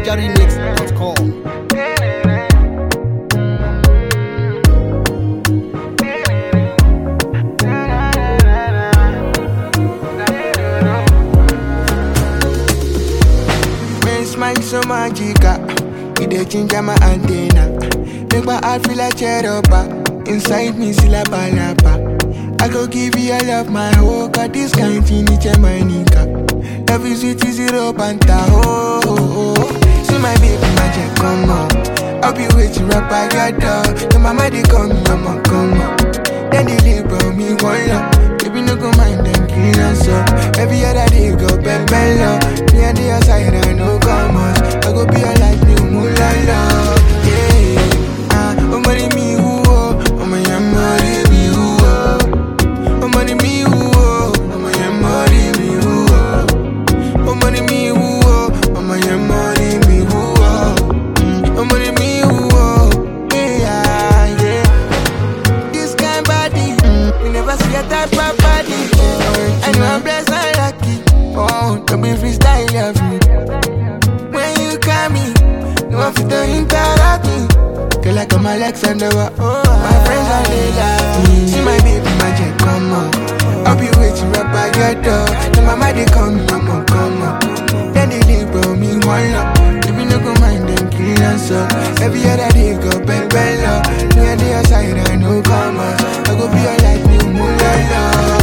NigerRemix.com. Men smile so magical, it dey ginger my antenna. Make my heart feel like cherubah. Inside me still a balaba. I go give you all of my whole, cause this kind thing is my nigga. Love is sweet is zero banta, oh, oh, oh. See my baby magic, come on. I'll be waiting right by your door. Your mama they call me, I'ma come on. Then they label me one love. Baby, no go mind them clean us up. Every other day go bell bell up. Me and the outside, I know come on. I go be a like new mulala. Yeah, ah, oh money me who oh, oh my yeah, money me who oh, oh money me who oh, oh my yeah, money me who oh, oh money me who oh, oh my yeah, money me who oh, Mm, oh money me who oh, yeah, yeah. This kind body, mm, you never see a type of body. And you are blessed and lucky. Oh, don't be freestyle of me. When you call me, no one fit to interact me. Feel like I'm Alexander, oh, my friends are they love me. See my baby magic, come on. I'll be waiting right by your door. The mama they call me, I'ma come on. Then they label me one love. If you no go mind them kill us up. Every other day go bell bell up. Me and the outside I know come on. I go be a like new mulala.